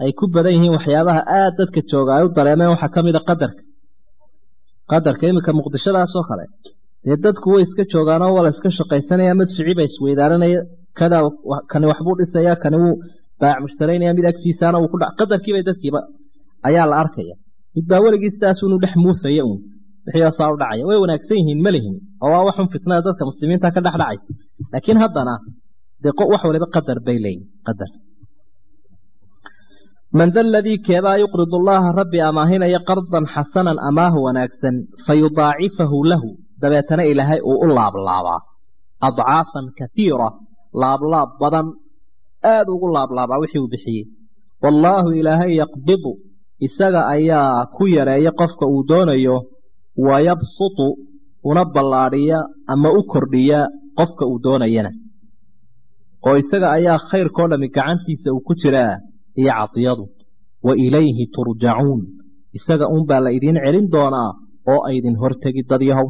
ay ku badan yihiin waxyaabaha aada dadka jooga ay u dareemeen waxaa ka mid a qadarka qadarka iminka muqdishadaasoo kale dee dadku way iska joogaanoo waa la iska shaqaysanaya madficii ba isweydaaranaya kada kani waxbuu dhisaya kani wuu baac mushtaraynaya mid agtiisaana wuu ku dhac qadarkiibay dadkiiba ayaa la arkaya mid baa weligii sidaas unu dhex muusaya uun wixii saa u dhacaya way wanaagsan yihiin ma lihin oo waa waxun fitnada dadka muslimiinta ka dhex dhacay laakiin haddana dee wax waliba qadar bay leeyihin qadar man da aladii keebaa yuqridu allaha rabbi amaahinaya qardan xasanan amaahu wanaagsan fayudaacifahu lahu dabeetana ilaahay uu u laablaabaa adcaafan kaiira laablaab badan aada ugu laablaabaa wixii uu bixiyey wallaahu ilaahay yaqbidu isaga ayaa ku yareeya qofka uu doonayo wayabsutu una ballaadhiya ama u kordhiya qofka uu doonayana oo isaga ayaa khayrkao dhami gacantiisa uu ku jiraa iyo cadiyadu wa ilayhi turjacuun isaga uunbaa la idiin celin doonaa oo aydin hortegi dadyahow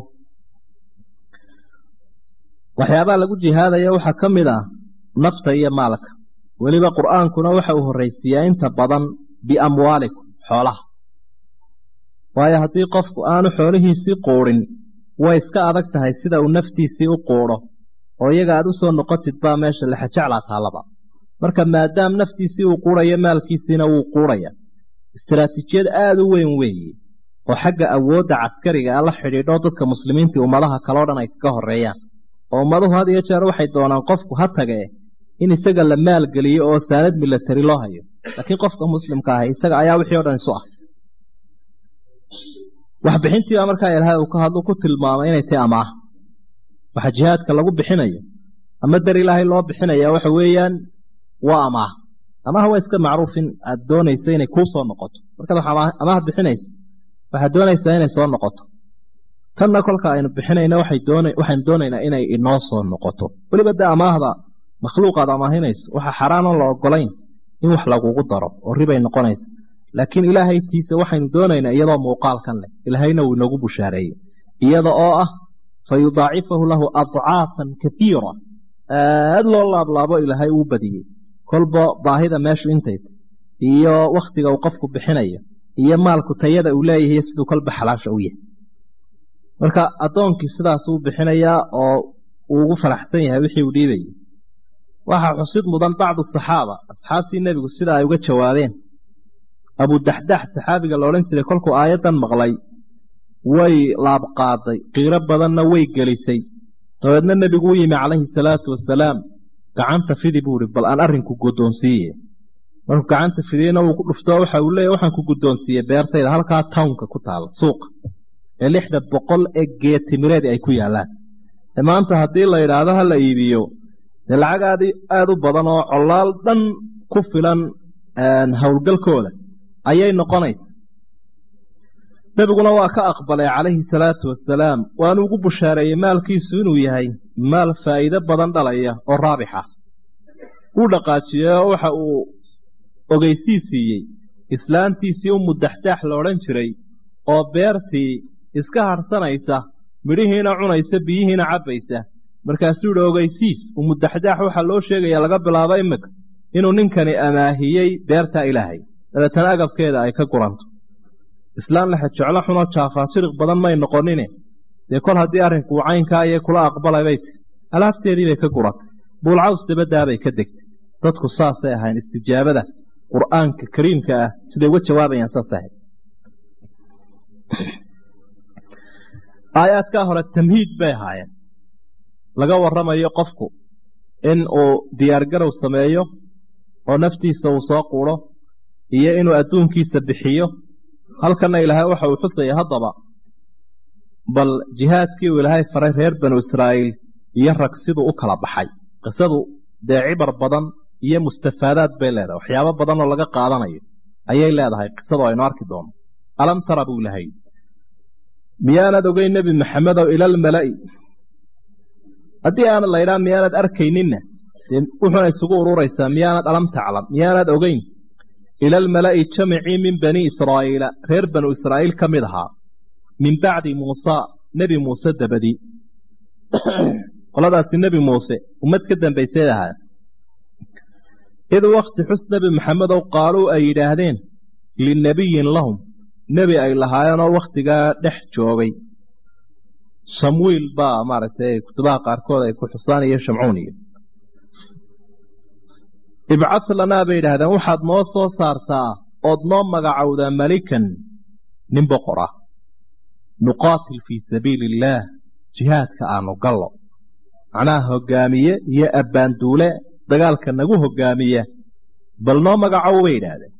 waxyaabaha lagu jihaadaya waxaa ka mid ah nafta iyo maalka weliba qur'aankuna waxa uu horraysiiyaa inta badan biamwaalikum xoolaha waayo haddii qofku aanu xoolihiisii quudhin way iska adag tahay sida uu naftiisii u quudho oo iyaga aad u soo noqotid baa meesha lexajeclaa taallaba marka maadaam naftiisii uu quudhayo maalkiisiina wuu quudhaya istaraatiijiyad aada u weyn weeye oo xagga awoodda caskariga a la xidhiidho dadka muslimiintii ummadaha kaleo dhan ay kaga horreeyaan oo ummaduhu had iyo jeer waxay doonaan qofku ha tagee in isaga la maalgeliyo oo saanad milatari loo hayo laakiin qofka muslimka ahi isaga ayaa wixii o dhan isu ah waxbixintiibaa markaa ilaahay uu ka hadlu ku tilmaamay inay tahay amaah waxa jihaadka lagu bixinayo ama dar ilaahay loo bixinaya waxa weeyaan waa amaah amaah waa iska macruuf in aad doonayso inay kuu soo noqoto markaad amaah bixinayso waxaad doonaysaa inay soo noqoto tanna kolka aynu bixinayna waxaynu doonaynaa inay inoo soo noqoto weliba de amaahda makhluuqaad amaahinayso waxaa xaaraanon la ogolayn in wax lagugu daro oo ribay noqonaysa laakiin ilaahay tiisa waxaynu doonaynaa iyadoo muuqaalkan leh ilaahayna wuu inoogu bushaareeyey iyada oo ah fa yudaacifahu lahu adcaafan kaiira aada loo laablaabo ilaahay uu badiyey kolba baahida meeshu intayta iyo wakhtiga uu qofku bixinayo iyo maalku tayada uu leeyahay siduu kolba xalaasha u yahay marka addoonkii sidaasuu bixinayaa oo uu ugu faraxsan yahay wixii uu dhiibayay waxaa xusid mudan bacdu saxaaba asxaabtii nebigu sida ay uga jawaabeen abudaxdax saxaabiga la odhan jiray kolkuu aayaddan maqlay way laabqaaday qiiro badanna way gelisay dabeedna nebigu u yimi calayhi salaatu wasalaam gacanta fidi buu ihi bal aan arrinku guddoonsiiye markuu gacanta fidiyeyna wuu ku dhufto waxa uu leeyahy waxaan ku guddoonsiiyey beertayda halkaa townka ku taala suuqa ee lixda boqol ee geetimireed ay ku yaallaan ee maanta haddii la yidhaahdo ha la iibiyo dee lacag aad aada u badan oo collaal dhan ku filan howlgalkooda ayay noqonaysa nebiguna waa ka aqbalay calayhi salaatu wasalaam waanu ugu bushaareeyey maalkiisu inuu yahay maal faa'iido badan dhalaya oo raabixa wuu dhaqaajiyey oo waxa uu ogeysii siiyey islaantiisii u mudaxdaax la odhan jiray oo beertii iska harsanaysa midhihiina cunaysa biyihiina cabbaysa markaasuu yihi ogeysiis umudaxdaax waxaa loo sheegaya laga bilaabo imika inuu ninkani amaahiyey beertaa ilaahay dabeetana agabkeeda ay ka guranto islaan laxa jeclo xunoo jaafaa jiriq badan may noqonine dee kol haddii arrinkuu caynkaa iyo kula aqbalay bay ti alaabteedii bay ka guratay buulcaws dabadaabay ka degtay dadku saasay ahayn istijaabada qur'aanka kariimka ah siday uga jawaabayaan saas ahayd aayaadkaa hore tamhiid bay ahaayeen laga warramayo qofku in uu diyaargarow sameeyo oo naftiisa uu soo quudho iyo inuu adduunkiisa bixiyo halkanna ilaahay waxa uu xusaya haddaba bal jihaadkii uu ilaahay faray reer banu israa'iil iyo rag siduu u kala baxay qisadu dee cibar badan iyo mustafaadaad bay leedahay waxyaabo badan oo laga qaadanayo ayay leedahay qisadu aynu arki doono alam tara buu ilahay miyaanad ogeyn nebi maxamedow ilalmala'i haddii aanad laydhaa miyaanad arkayninna dee wuxuuna isugu ururaysaa miyaanad alam taclam miyaanad ogeyn ilalmala'i jamicii min bani israa'iila reer banu israa'iil ka mid ahaa min bacdi muusa nebi muuse dabadii qoladaasi nebi muuse ummad ka dambayseed ahaa id wakti xus nebi maxamedow qaaluu ay yidhaahdeen linabiyin lahum nebi ay lahaayeenoo wakhtigaa dhex joogay shamwiil baa maaragtay kutubaha qaarkood ay ku xusaan iyo shamcuun iyo ibcad lanaa bay yidhahdeen waxaad noo soo saartaa ood noo magacowdaa malikan nin boqor ah nuqaatil fii sabiili illaah jihaadka aanu gallo macnaha hoggaamiye iyo abbaanduule dagaalka nagu hoggaamiya bal noo magacow bay yidhaahdeen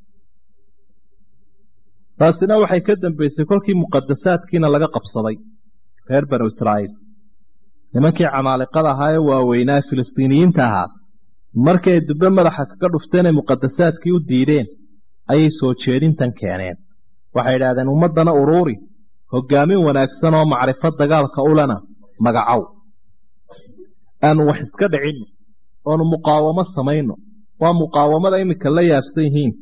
taasina waxay ka dambaysay kolkii muqadasaadkiina laga qabsaday reer banu israa'iil nimankii camaaliqada ahaa ee waaweynaa filistiiniyiinta ahaa markay dubbe madaxa kaga dhufteenay muqadasaadkii u diideen ayay soo jeedintan keeneen waxay idhahdeen ummaddana uruuri hoggaamin wanaagsan oo macrifo dagaalka ulena magacow aanu wax iska dhicinno oonu muqaawamo samayno waa muqaawamada iminka la yaabsan yihiin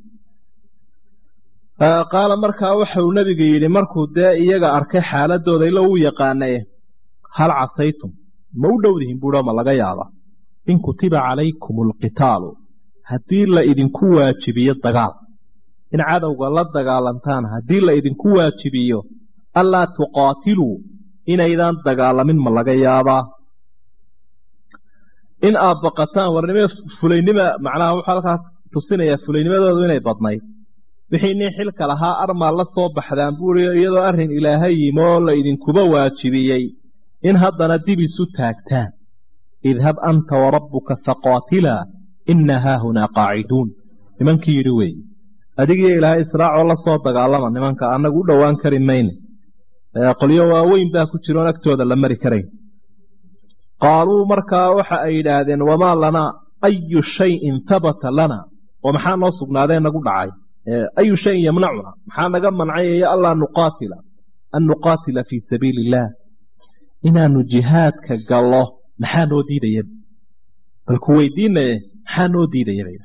qaala markaa waxauu nebigu yidhi markuu dee iyaga arkay xaaladooda ilo uu yaqaanaye hal casaytum ma u dhowdihin buuha ma laga yaaba in kutiba calaykum alqitaalu haddii la idinku waajibiyo dagaal in cadowga la dagaalantaan haddii la idinku waajibiyo allaa tuqaatiluu inaydaan dagaalamin ma laga yaabaa in aad baqataan warnimo fulaynima macnaha wuxuu halkaa tusinayaa fulaynimadoodu inay badnayd wixii nin xilka lahaa armaa la soo baxdaan buuri iyadoo arrin ilaahay yimi oo la idinkuba waajibiyey in haddana dib isu taagtaan idhab anta warabbuka faqaatilaa inna haahunaa qaaciduun nimankii yidhi weeye adigiyo ilaahay israacoo la soo dagaalama nimanka annagu u dhowaan kari mayne qolyo waaweyn baa ku jiroon agtooda la mari karayn qaaluu markaa waxa ay yidhaahdeen wamaa lanaa ayu shayin habata lana oo maxaa noo sugnaadee nagu dhacay ayu shayin yamnacuna maxaa naga mancayaya allaa nuqaatila an nuqaatila fii sabiili illaah inaanu jihaadka gallo maxaa noo diidaya bal ku weydiinaye maxaa noo diidaya bay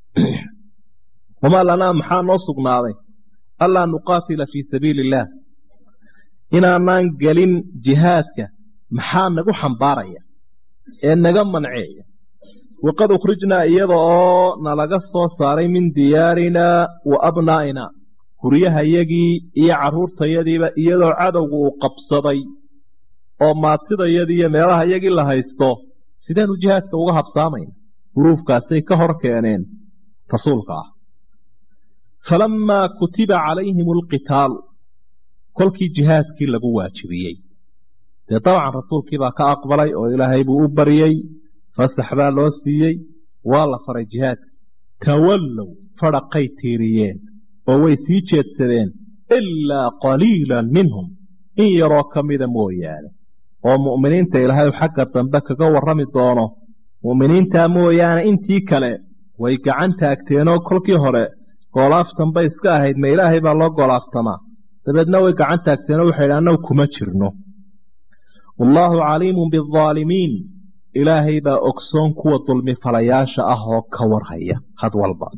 wamaa lanaa maxaa noo sugnaaday allaa nuqaatila fii sabiili illaah inaanaan gelin jihaadka maxaa nagu xambaaraya ee naga manceeya waqad ukhrijnaa iyada oo nalaga soo saaray min diyaarinaa wa abnaa'inaa guryahayagii iyo carruurtayadiiba iyadoo cadowga uu qabsaday oo maatidayadii iyo meelahayagii la haysto sideenu jihaadka uga habsaamayna huruufkaasay ka hor keeneen rasuulka ah falammaa kutiba calayhim alqitaalu kolkii jihaadkii lagu waajibiyey dee dabcan rasuulkii baa ka aqbalay oo ilaahay buu u baryey fasax baa loo siiyey waa la faray jihaadkii tawallow fadhaqay tiiriyeen oo way sii jeedsadeen ilaa qaliilan minhum in yaroo ka mida mooyaane oo mu'miniinta ilaahay xagga dambe kaga warrami doono mu'miniintaa mooyaane intii kale way gacan taagteenoo kolkii hore goolaaftan bay iska ahayd ma ilaahay baa loo goolaaftamaa dabeedna way gacan taagteenoo waxay idhi annagu kuma jirno wallaahu caliimun biaalimiin ilaahay baa ogsoon kuwa dulmi falayaasha ah oo ka warhaya had walba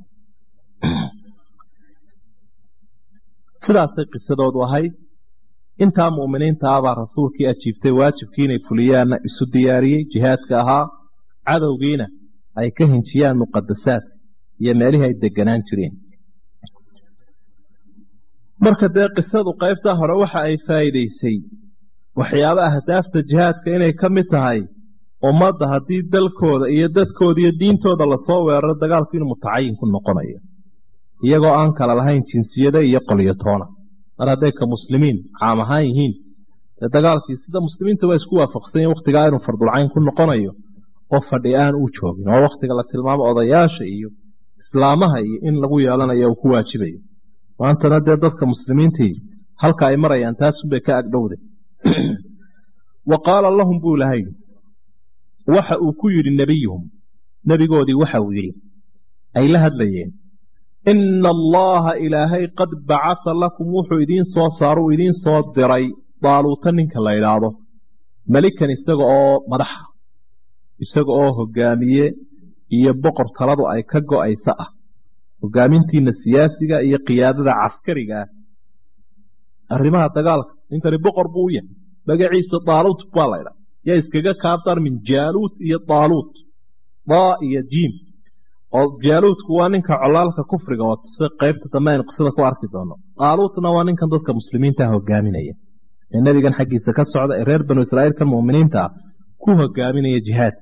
sidaasay qisadoodu ahayd intaa mu'miniinta ah baa rasuulkii ajiibtay waajibkii inay fuliyaanna isu diyaariyey jihaadka ahaa cadowgiina ay ka hinjiyaan muqadasaadka iyo meelihii ay deganaan jireen marka dee qisadu qaybtaa hore waxa ay faa'iidaysay waxyaaba ahdaafta jihaadka inay ka mid tahay ummadda haddii dalkooda iyo dadkooda iyo diintooda lasoo weeraro dagaalku inuu mutacayin ku noqonayo iyagoo aan kala lahayn jinsiyada iyo qolyotoona mar hadday ka muslimiin caam ahaan yihiin dee dagaalkii sida muslimiinta waa isku waafaqsan yihin wakhtigaa inuu fardulcayn ku noqonayo oo fadhi aan u joogin oo wakhtiga la tilmaamo odayaasha iyo islaamaha iyo in lagu yeelanayo uu ku waajibayo maantana dee dadka muslimiintii halka ay marayaan taasunbay ka agdhowda wa qaala lahum buu lahay waxa uu ku yidhi nebiyuhum nebigoodii waxa uu yidhi ay la hadlayeen ina allaha ilaahay qad bacasa lakum wuxuu idiin soo saaro uu idiin soo diray daaluuta ninka la idhaahdo melikan isaga oo madaxa isaga oo hogaamiye iyo boqor taladu ay ka go'aysa ah hogaamintiina siyaasiga iyo qiyaadada caskariga ah arrimaha dagaalka ninkani boqor buu u yahay magaciisa daaluut baa la ydhaa yaa iskaga kaabdar min jaaluut iyo daaluut daa iyo jiim oo jaaluudku waa ninka colaalka kufriga wata si qaybta dambe aynu qisada ku arki doono qaaluutna waa ninkan dadka muslimiinta hogaaminaya ee nebigan xaggiisa ka socda ee reer banu israa'iilka mu'miniinta ah ku hogaaminaya jihaadka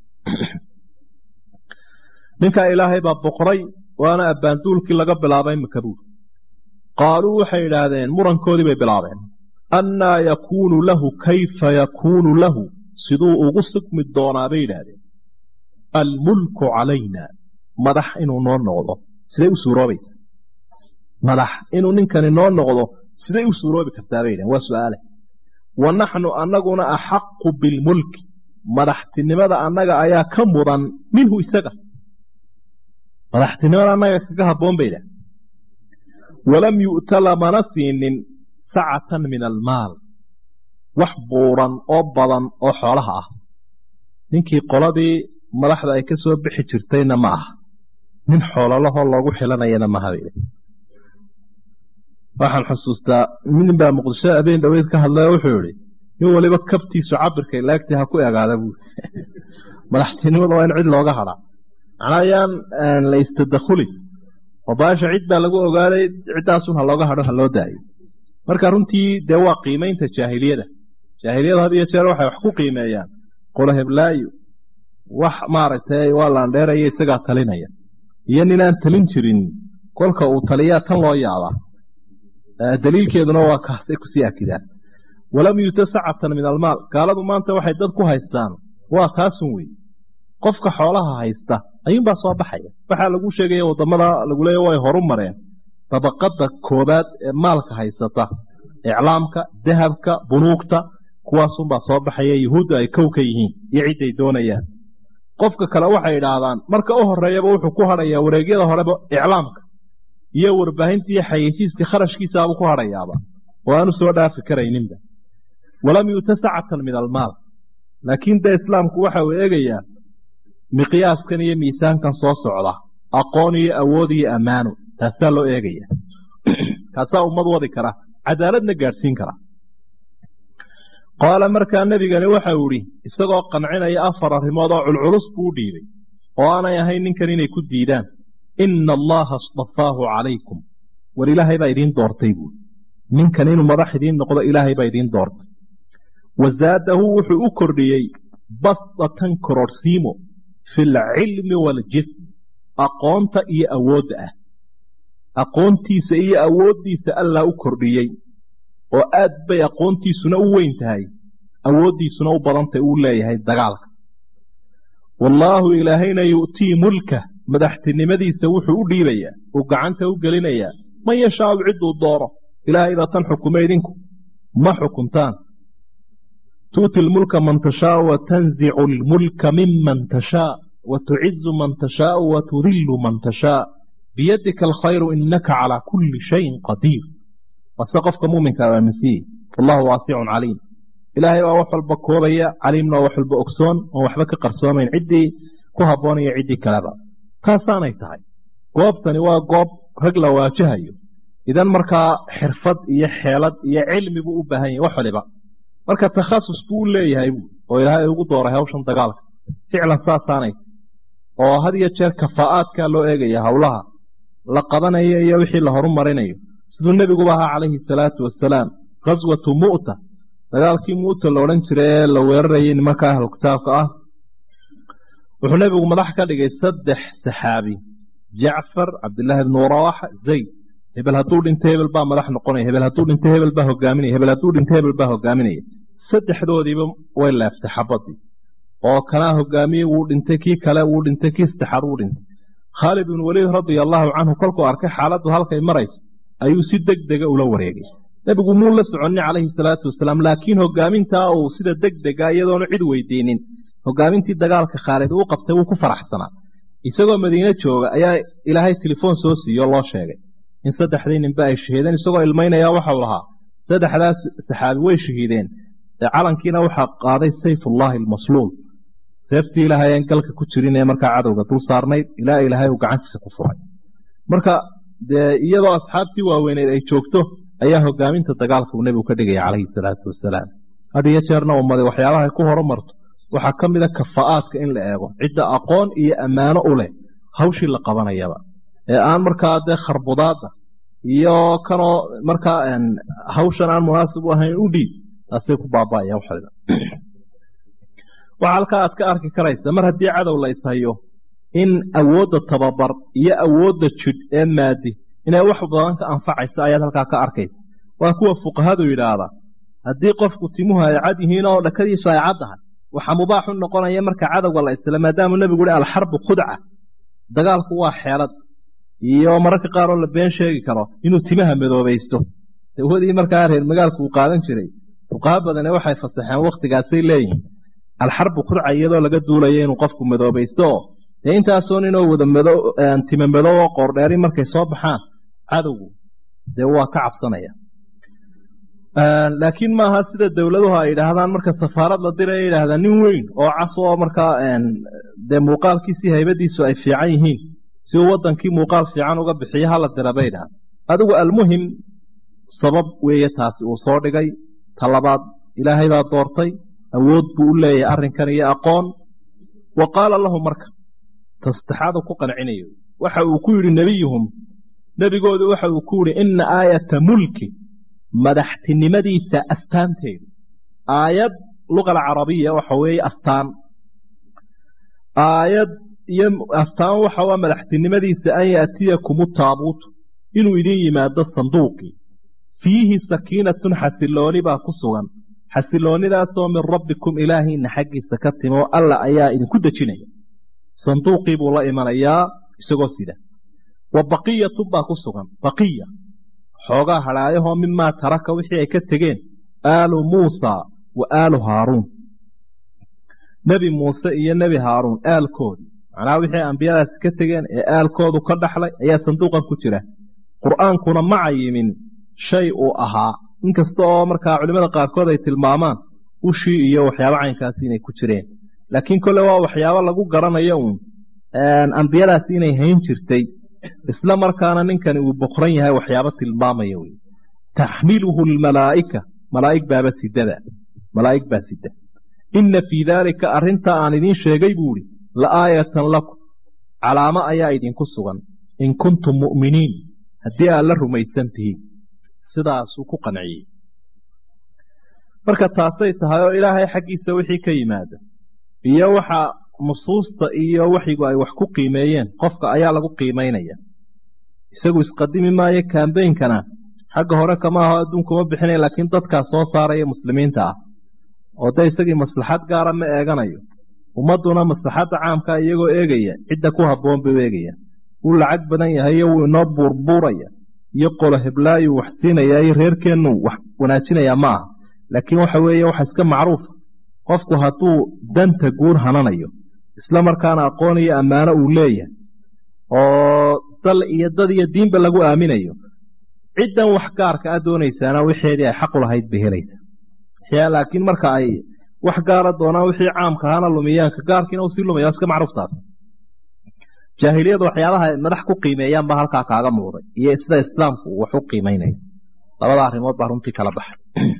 ninkaa ilaahay baa boqray waana abbaanduulkii laga bilaabay makabuur qaaluu waxay idhaahdeen murankoodii bay bilaabeen annaa yakuunu lahu kayfa yakuunu lahu siduu ugu sugmi doonaa bay yidhaahdeen almulku calayna madax inuu noo noqdo siday u suuroobaysa madax inuu ninkani noo noqdo siday u suuroobi kartaa bay yidhahen waa su'aale wa naxnu annaguna axaqu bilmulki madaxtinimada annaga ayaa ka mudan minhu isaga madaxtinimada annaga kaga habboon bay yidhahen walam yu'ta lamana siinin sacatan min almaal wax buuran oo badan oo xoolaha ah ninkii qoladii madaxda ay ka soo bixi jirtayna ma aha nin xoololahoo loogu xilanayana maha bay waxaan xusuustaa nin baa muqdisho habeen dhaweyd ka hadlay oo wuxuu yihi nin waliba kabtiisu cabirkay laagtii ha ku egaada buuri madaxtinimada waa in cid looga hadhaa macnaa ayaan la istadakhuli oo baasha cid baa lagu ogaaday ciddaasun ha looga hadho ha loo daayo marka runtii dee waa qiimaynta jaahiliyada jaahiliyada had iyo jeer waxay wax ku qiimeeyaan qola heblaayo wax maaragtay waa laandheeraya isagaa talinaya iyo ninaan talin jirin kolka uu taliyaa tan loo yaabaa daliilkeeduna waa kaasay kusii akidaan walam yuta sacatan min almaal gaaladu maanta waxay dad ku haystaan waa taasun wey qofka xoolaha haysta ayuunbaa soo baxaya waxaa lagu sheegaya wadamada lagu leeya way horu mareen dabaqada koobaad ee maalka haysata iclaamka dahabka bunuugta kuwaasunbaa soo baxaya yuhuudda ay kow ka yihiin iyo cidday doonayaan qofka kale waxay idhaahdaan marka u horeeyaba wuxuu ku hadhayaa wareegyada horeba iclaamka iyo warbaahinta iyo xayeysiiska kharashkiisaabuu ku hadhayaaba oo aanu soo dhaafi karayninba walam yuuta sacatan min almaal laakiin dee islaamku waxa uu eegayaa miqyaaskan iyo miisaankan soo socda aqoon iyo awood iyo ammaano taasaa loo eegaya kaasaa ummad wadi kara cadaaladna gaadhsiin kara qaala markaa nebigani waxau idhi isagoo qancinaya afar arrimood oo culculus buu u dhiibay oo aanay ahayn ninkan inay ku diidaan ina allaha istafaahu calaykum war ilaahay baa idiin doortay buui ninkan inuu madax idiin noqdo ilaahay baa idiin doortay wa zaadahu wuxuu u kordhiyey basdatan kororhsiimo fi alcilmi waaljism aqoonta iyo awoodda ah aqoontiisa iyo awooddiisa allah u kordhiyey oo aad bay aqoontiisuna u weyn tahay awooddiisuna u badantay uu leeyahay dagaalka wallaahu ilaahayna yu'tii mulka madaxtinimadiisa wuxuu u dhiibayaa uu gacanta u gelinayaa man yashaau cidduu doono ilaahay baa tan xukume idinku ma xukuntaan tu'ti lmulka man tashaau wa tanzicu almulka miman tashaa wa tucizu man tashaau wa tudillu man tashaa biyadika alkhayru inaka calaa kulli shayin qadiir wase qofka muuminka aaminsiye wallahu waasicun caliim ilaahay baa wax walba koobaya caliimna waa wax walba ogsoon oon waxba ka qarsoomayn ciddii ku habboonaya ciddii kaleba taasaanay tahay goobtani waa goob rag la waajahayo idan markaa xirfad iyo xeelad iyo cilmi buu u baahan yahay wax waliba marka takhasus buu u leeyahay buu oo ilaahay ugu dooray hawshan dagaalka ficlan saasaanay oo had iyo jeer kafaa'aadkaa loo eegaya howlaha la qabanayo iyo wixii la horumarinayo siduu nebiguba ahaa calayhi salaatu wasalaam khaswatu mu'ta dagaalkii mu'ta la odhan jiray ee la weerarayay nimanka ahlu kitaabka ah wuxuu nebigu madax ka dhigay saddex saxaabi jacfar cabdillaahi bnu rawaxa zayd hebel hadduu dhinto hebel baa madax noqonaya hebel hadduu dhinto hebel baa hogaaminaya hebel hadduu dhinto hebel baa hogaaminaya saddexdoodiiba way leeftay xabadii oo kanaa hogaamiyey wuu dhintay kii kale wuu dhintay kii saddexaad wuu dhintay khaalid ibnu weliid radia allaahu canhu kolkuu arkay xaaladdu halkay marayso ayuu si deg dega ula wareegay nebigu muu la soconnin calayhi salaatu wasalaam laakiin hogaamintaa uu sida deg dega iyadoonu cid weydiinin hogaamintii dagaalka khaalid uu qabtay wuu ku faraxsanaa isagoo madiine jooga ayaa ilaahay telefoon soo siiyo loo sheegay in saddexdii ninba ay shahiideen isagoo ilmaynaya waxau lahaa saddexdaas saxaabi way shahiideen calankiina waxaa qaaday sayfullaahi almasluul seeftii ilaahay aan galka ku jirin ee markaa cadowga dul saarnayd ilaa ilaahay uu gacantiisa ku furay marka dee iyadoo asxaabtii waaweyneed ay joogto ayaa hogaaminta dagaalka uu nebigu ka dhigaya calayhi salaatu wasalaam had iyo jeerna ummadi waxyaabahay ku horumarto waxaa ka mida kafaa'aadka in la eego cidda aqoon iyo ammaano u leh hawshii la qabanayaba ee aan markaa dee kharbudaada iyo kanoo markaa hawshan aan munaasib u ahayn u dhiib taasay ku baaba'ayaan waxayda waxaa halkaa aad ka arki karaysa mar haddii cadow la ishayo in awoodda tababar iyo awoodda jidh ee maadi inay wax badan ka anfacaysa ayaad halkaa ka arkaysa waa kuwa fuqahadu yidhaahda haddii qofku timuhu ay cad yihiin oo dhakadiisu ay caddahay waxaa mubaaxu noqonaya marka cadowga la istila maadaamuu nebigu uhi alxarbu khudca dagaalku waa xeelad iyo mararka qaar oo la been sheegi karo inuu timaha madoobaysto dawadii markaa reer magaalku uu qaadan jiray fuqaha badane waxay fasaxeen wakhtigaasay leeyihiin alxarbu khudca iyadoo laga duulaya inuu qofku madoobaysto oo dee intaasoo ninoo wada mado tima madow oo qoordheeri markay soo baxaan cadowgu dee waa ka cabsanaya laakiin maaha sida dowladuhu ay yidhaahdaan marka safaarad la diray ay yidhaahdaan nin weyn oo cas oo markaa dee muuqaalkiisii haybadiisu ay fiican yihiin si uu wadankii muuqaal fiican uga bixiyo hala dira bay idhaahda adigu almuhim sabab weeye taasi uu soo dhigay ta labaad ilaahay baa doortay awood buu u leeyahay arrinkan iyo aqoon wa qaala lahu marka tasaddexaadu ku qancinayo waxa uu ku yidhi nebiyuhum nebigoodu waxa uu ku yidhi ina aayata mulki madaxtinimadiisa astaanteedu aayad luqa alcarabiya waxa weeye astaan aayad iyo astaan waxa waa madaxtinimadiisa an yaatiyakumu taabuutu inuu idin yimaado sanduuqii fiihi sakiinatun xasilooni baa ku sugan xasiloonidaasoo min rabbikum ilaahiina xaggiisa ka timo alla ayaa idinku dejinaya sanduuqii buu la imanayaa isagoo sida wa baqiyatun baa ku sugan baqiya xoogaa hadhaayahoo mimaa taraka wixii ay ka tegeen aalu muusa wa aalu haaruun nebi muuse iyo nebi haaruun aalkoodii macnaha wixii ambiyadaasi ka tegeen ee aalkoodu ka dhaxlay ayaa sanduuqan ku jira qur'aankuna ma cayimin shay uu ahaa inkasta oo markaa culimmada qaarkood ay tilmaamaan ushii iyo waxyaabo caynkaasi inay ku jireen laakiin kolle waa waxyaabo lagu garanayo uun ambiyadaasi inay hayn jirtay isla markaana ninkani uu boqran yahay waxyaabo tilmaamaya wey taxmiluhu lmalaa'ika malaa'ig baaba sidada malaa'ig baa sida inna fii daalika arrintaa aan idiin sheegay buu idhi la aayatan lakum calaamo ayaa idinku sugan in kuntum mu'miniin haddii aad la rumaysan tihiin sidaasuu ku qanciyey marka taasay tahay oo ilaahay xaggiisa wixii ka yimaada iyo waxa nusuusta iyo waxyigu ay wax ku qiimeeyeen qofka ayaa lagu qiimaynaya isagu isqadimi maayo kaambeynkana xagga hore kama aho adduunkuma bixinaya laakiin dadkaa soo saaraya muslimiinta ah oo de isagii maslaxad gaara ma eeganayo ummadduna maslaxadda caamka iyagoo eegaya cidda ku habboon buu eegaya wuu lacag badan yahay iyo wuu inoo buurbuuraya iyo qolo heblaayuu wax siinaya iyo reerkeennu wax wanaajinayaa ma aha laakiin waxa weeye waxa iska macruufa qofku hadduu danta guur hananayo isla markaana aqoon iyo ammaano uu leeyahay oo dal iyo dad iyo diinba lagu aaminayo ciddan wax gaarka a doonaysaana wixeedii ay xaqu lahayd bay helaysaa laakiin marka ay wax gaara doonaan wixii caamka ahaana lumiyaanka gaarkiina uu sii lumaya iska macruuftaas jaahiliyadu waxyaabaha ay madax ku qiimeeyaan baa halkaa kaaga muuqday iyo sida islaamku uu wax u qiimaynayo labada arrimood baa runtii kala baxay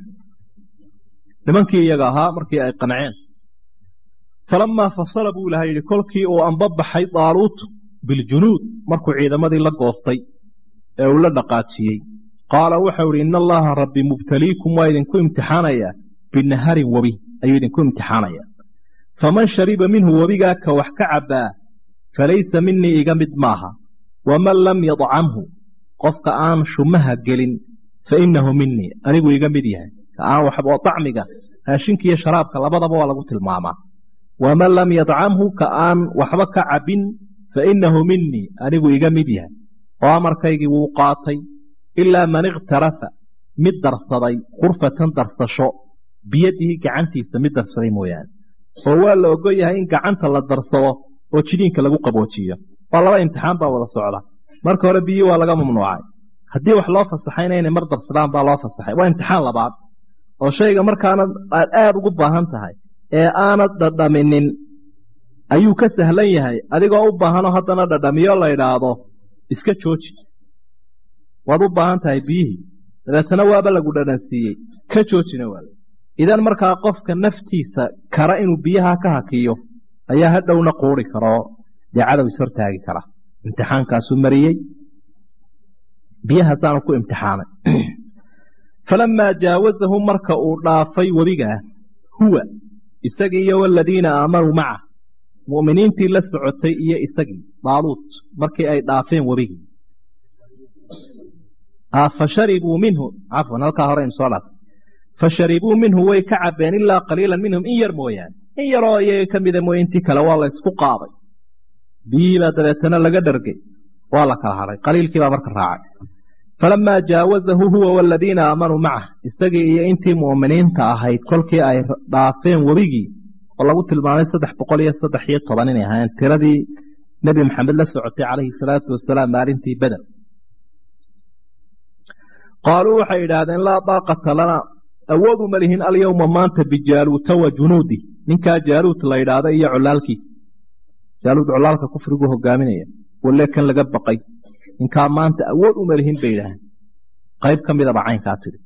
nimankii iyaga ahaa markii ay qanceen falamaa fasala buu ilahay yidhi kolkii uu anbabaxay daaluut biljunuud markuu ciidamadii la goostay ee uu la dhaqaajiyey qaala waxau idhi ina allaha rabbi mubtaliikum waa idinku imtixaanayaa binaharin webi ayuu idinku imtixaanayaa faman shariba minhu webigaa ka wax ka cabbaa falaysa minii iga mid maaha waman lam yadcamhu qofka aan shumaha gelin fa innahu minii anigu iga mid yahay ka aan waxba oo dacmiga raashinka iyo sharaabka labadaba waa lagu tilmaamaa waman lam yadcamhu ka aan waxba ka cabbin fa innahu minii anigu iga mid yahay oo amarkaygii wuu qaatay ilaa man ikhtarafa mid darsaday khurfatan darsasho biyadihi gacantiisa mid darsaday mooyaane oo waa la ogol yahay in gacanta la darsado oo jidiinka lagu qaboojiyo waa laba imtixaan baa wada socda marka hore biyii waa laga mamnuucay haddii wax loo fasaxayna inay mar darsadaan baa loo fasaxay waa imtixaan labaad oo shayga markaana aad aada ugu baahan tahay ee aanad dhadhaminin ayuu ka sahlan yahay adigoo u baahanoo haddana dhadhamiyo la idhaahdo iska jooji waad u baahan tahay biyihii dabeetana waaba lagu dhadhansiiyey ka joojina waala idan markaa qofka naftiisa kara inuu biyaha ka hakiyo ayaa hadhowna quuri karoo dee cadow is hortaagi kara imtixaankaasuu mariyey biyahaasaanu ku imtixaanay falamaa jaawazahu marka uu dhaafay webigaa huwa isagii iyo waladiina aamanuu maca mu'miniintii la socotay iyo isagii daaluut markii ay dhaafeen webigii fasharibuu minhu cafwan halkaa hore aynu soo dhaafay fasharibuu minhu way ka cabeen ilaa qaliilan minhum in yar mooyaane in yaroo iyaga ka mida mooye intii kale waa la ysku qaaday biyihii baa dabeetana laga dhargay waa la kala hadhay qaliilkii baa marka raacay falamaa jaawazahu huwa waladiina aamanuu macah isagii iyo intii mu'miniinta ahayd kolkii ay dhaafeen webigii oo lagu tilmaamay saddex boqol iyo saddex iyo toban inay ahaayeen tiradii nebi maxamed la socotay calayhi salaatu wasalaam maalintii beder qaaluu waxay idhaahdeen laa daaqata lana awood uma lihin alyowma maanta bijaaluuta wa junuudi ninkaa jaaluut la idhaahda iyo colaalkiisa jaaluud colaalka kufrigu hogaaminaya walle kan laga baqay ninkaa maanta awood uma lihin bay idhaaheen qayb ka midaba caynkaa tidhi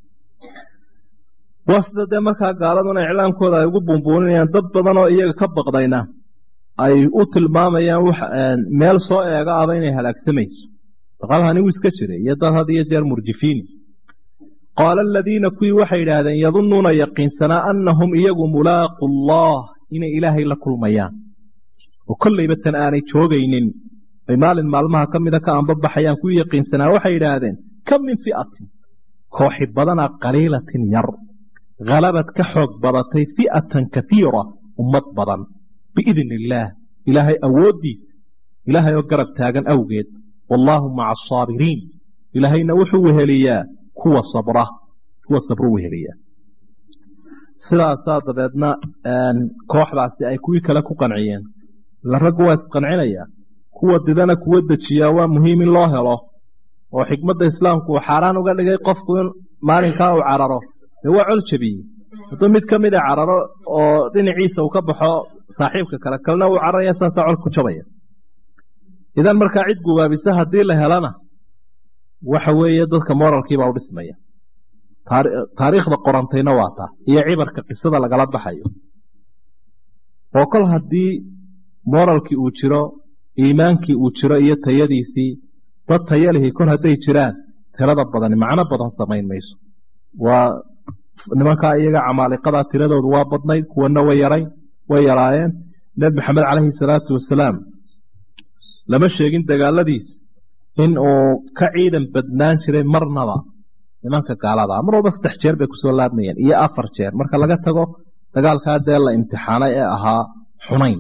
waa sida dee markaa gaaladuna iclaamkooda ay ugu buunbuuninayaan dad badan oo iyaga ka baqdayna ay u tilmaamayaan meel soo eega aba inay halaagsamayso daqalhani wuu iska jiray iyo dad had iyo jeer murjifiini qaala aladiina kuwii waxay idhaahdeen yadunnuuna yaqiinsanaa annahum iyagu mulaaqu allah inay ilaahay la kulmayaan oo kollayba tan aanay joogaynin ay maalin maalmaha ka mida ka anbabaxayaan kuwii yaqiinsanaa waxay idhaahdeen kam min fi'atin kooxi badana qaliilatin yar halabad ka xoog badatay fi'atan kaiira ummad badan biidni illaah ilaahay awooddiisa ilaahay oo garab taagan awgeed wallaahu maca asaabiriin ilaahayna wuxuu weheliyaa kuwa sabra kuwa sabru weheliyaa sidaasaa dabeedna kooxdaasi ay kuwii kale ku qanciyeen ila raggu waa isqancinayaa kuwa didana kuwa dejiyaa waa muhiim in loo helo oo xikmadda islaamku uu xaaraan uga dhigay qofku in maalinkaa uu cararo dee waa col jabiyey hadduu mid ka mida cararo oo dhinaciisa uu ka baxo saaxiibka kale kalena uu cararaya saasaa col ku jabaya idan markaa cid gubaabisa haddii la helana waxa weeye dadka moralkiibaa u dhismaya taariikhda qorantayna waa taa iyo cibarka qisada lagala baxayo oo kol haddii moralkii uu jiro iimaankii uu jiro iyo tayadiisii dad tayalihii kol hadday jiraan tirada badani macno badan samayn mayso waa nimankaa iyaga camaaliqadaa tiradoodu waa badnayd kuwana way yarayn way yaraayeen nebi maxamed calayhi salaatu wasalaam lama sheegin dagaaladiisa in uu ka ciidan badnaan jiray marnaba nimanka gaalada mar walba saddex jeer bay kusoo laabmayeen iyo afar jeer marka laga tago dagaalkaa dee la imtixaanay ee ahaa xunayn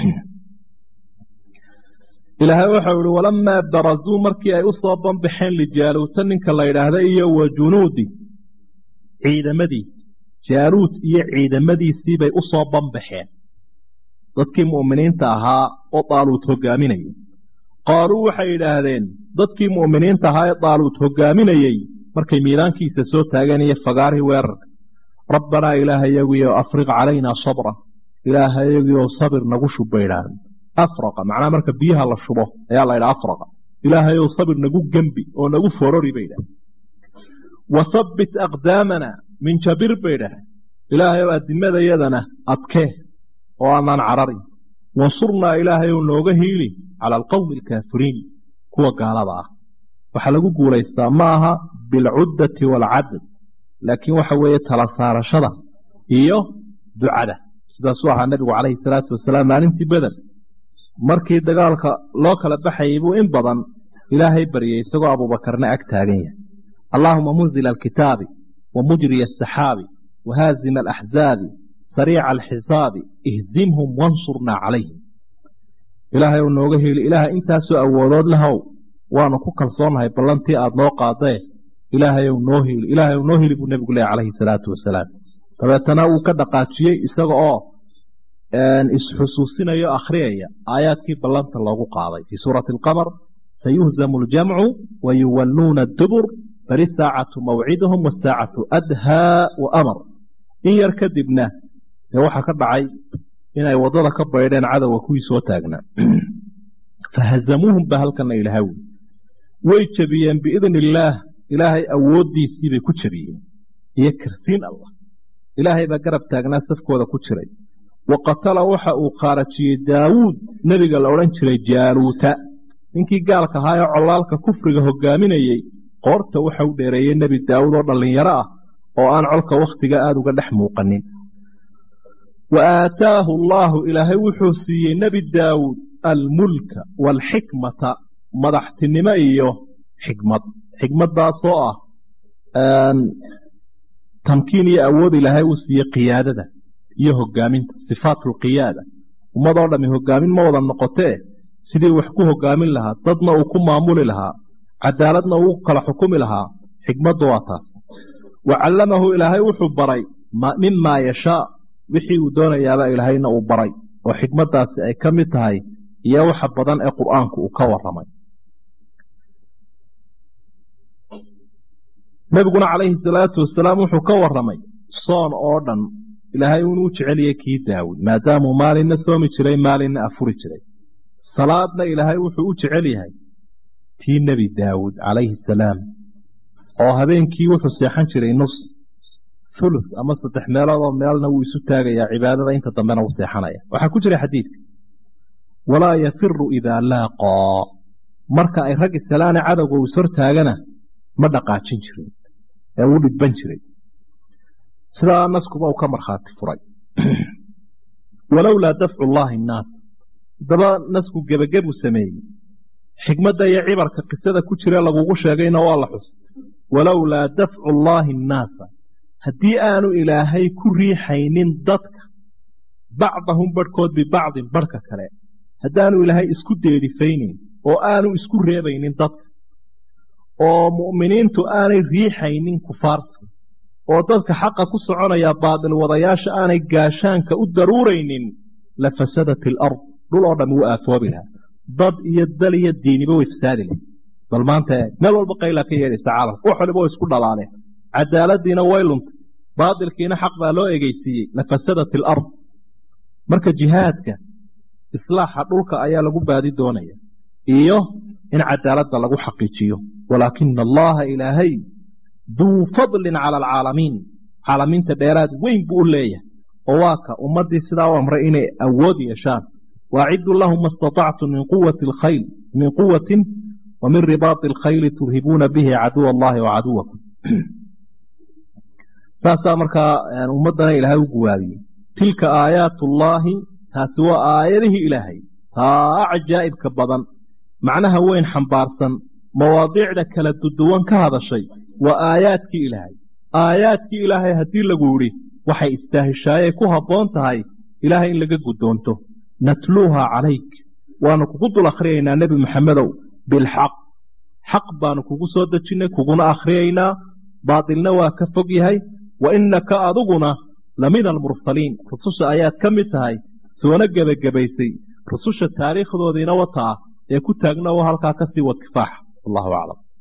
ilaahay waxau ihi walamaa barazuu markii ay u soo banbaxeen lijaaluuta ninka la yidhaahda iyo wa junuudi ciidamadiisi jaaluut iyo ciidamadiisiibay u soo banbaxeen dadkii mu'miniinta ahaa oo daaluut hogaaminayay qaaluu waxay idhaahdeen dadkii mu'miniinta ahaa ee daaluut hogaaminayey markay miidaankiisa soo taageen iyo fagaarihii weerarka rabbanaa ilaahayagiyo afriq calaynaa sabra ilaahayagiyo sabir nagu shub bay idhaahdeen afraqa macnaa marka biyaha la shubo ayaa la ydhaha afraqa ilaahayow sabir nagu gembi oo nagu forori bay idhahdeen wahabbit aqdaamana min jabir bay idhahdeen ilaahayow adimadayadana adkee oo aanaan cararin wansurnaa ilaahayow nooga hiili cala alqowmi alkaafiriin kuwa gaalada ah waxaa lagu guulaystaa ma aha bilcuddati waalcadad laakiin waxa weeye tala saarashada iyo ducada sidaasuu ahaa nebigu calayhi salaatu wasalaam maalintii beder markii dagaalka loo kala baxayay buu in badan ilaahay baryay isagoo abuubakarna ag taagan yahay allaahuma munzila alkitaabi wa mujriya asaxaabi wa haazima alaxzaabi sariica alxisaabi ihzimhum wansurnaa calayhim ilaahay ou nooga heli ilaahay intaasoo awoodood lahow waanu ku kalsoonnahay ballantii aada noo qaadee ilaahayow noo hili ilaahayow noo hili buu nebigu leehay calayhi salaatu wasalaam dabeetana wuu ka dhaqaajiyey isaga oo isxusuusinayo akhriyaya aayaadkii ballanta loogu qaaday fii suurati alqamar sayuhzamu aljamcu wa yuwalluuna adubur bali saacatu mawciduhum wasaacatu adhaa wa amar in yar kadibna dee waxaa ka dhacay inay waddada ka baydheen cadowga kuwii soo taagnaa fahazamuuhum baa halkana ilahay wi way jebiyeen biidni illaah ilaahay awooddiisiibay ku jebiyeen iyo karsiin allah ilaahay baa garab taagnaa safkooda ku jiray wa qatala waxa uu khaarajiyey daawuud nebiga la odhan jiray jaaluuta ninkii gaalka ahaa ee colaalka kufriga hogaaminayey qoorta waxa u dheereeyey nebi daawud oo dhallinyaro ah oo aan colka wakhtiga aada uga dhex muuqanin wa aataahu allaahu ilaahay wuxuu siiyey nebi daawuud almulka waalxikmata madaxtinimo iyo xikmad xikmaddaasoo ah tamkiin iyo awood ilaahay uu siiyey qiyaadada iyo hogaaminta sifaatulqiyaada ummadoo dhammi hogaamin ma wada noqotee sidii wax ku hogaamin lahaa dadna uu ku maamuli lahaa cadaaladna uu kala xukumi lahaa xikmaddu waa taas wa callamahu ilaahay wuxuu baray mimaa yashaa wixii uu doonayaaba ilaahayna uu baray oo xikmaddaasi ay ka mid tahay iyo waxa badan ee qur'aanku uu ka warramay nebiguna calayhi salaatu wasalaam wuxuu ka warramay soon oo dhan ilaahay inuu jeceliyey kii daawud maadaamuu maalinna soomi jiray maalinna afuri jiray salaadna ilaahay wuxuu u jecel yahay tii nebi daawud calayhi salaam oo habeenkii wuxuu seexan jiray nus thuluth ama saddex meeloodoo meelna wuu isu taagayaa cibaadada inta dambena wuu seexanaya waxaa ku jira xadiidka walaa yafiru idaa laaqaa marka ay rag isalaane cadowga uu ishortaagana ma dhaqaajin jirin ee wuu dhibban jiray sidaa naskuba uu ka markhaati furay walowlaa dafcu llaahi innaas haddaba nasku gebagebuu sameeyey xikmadda iyo cibarka qisada ku jira lagugu sheegayna waa la xus walowlaa dafcu llaahi innaasa haddii aanu ilaahay ku riixaynin dadka bacdahum barhkood bibacdin barhka kale haddaanu ilaahay isku deedifaynayn oo aanu isku reebaynin dadka oo mu'miniintu aanay riixaynin kufaarta oo dadka xaqa ku soconaya baadil wadayaasha aanay gaashaanka u daruuraynin la fasadat alard dhul oo dhammi wuu aafoobi lahaa dad iyo dal iyo diiniba way fasaadi lahay bal maanta meel walba qaylaa ka yeedhaysa caalamka wax waliba way isku dhalaaleen cadaaladiina way luntay baadilkiina xaq baa loo egeysiiyey la fasadat alard marka jihaadka islaaxa dhulka ayaa lagu baadi doonaya iyo in cadaaladda lagu xaqiijiyo walaakina allaha ilaahay duu fadlin cala alcaalamiin caalamiinta dheeraad weyn buu u leeyahay oo waa ka ummaddii sidaa u amray inay awood yeeshaan waaciduu lahum ma istatactum min quwati alkhayl min quwatin wa min ribaati alkhayli turhibuuna bihi caduwa allahi wa caduwakum saasaa markaa ummaddana ilaahay u guwaabiyey tilka aayaatullaahi taasi waa aayadihii ilaahay taa cajaa'ibka badan macnaha weyn xambaarsan mawaadiicda kala duduwan ka hadashay waa aayaadkii ilaahay aayaadkii ilaahay haddii lagu yidhi waxay istaahishaayey ku habboon tahay ilaahay in laga guddoonto natluuha calayk waanu kugu dul akhriyaynaa nebi maxamedow bilxaq xaq baanu kugu soo dejinnay kuguna akhriyaynaa baatilna waa ka fog yahay wa innaka adiguna lamina almursaliin rususha ayaad ka mid tahay soona gebagabaysay rususha taariikhdoodiina wata ah ee ku taagna oo halkaa ka sii wad kifaaxa wallahu aclam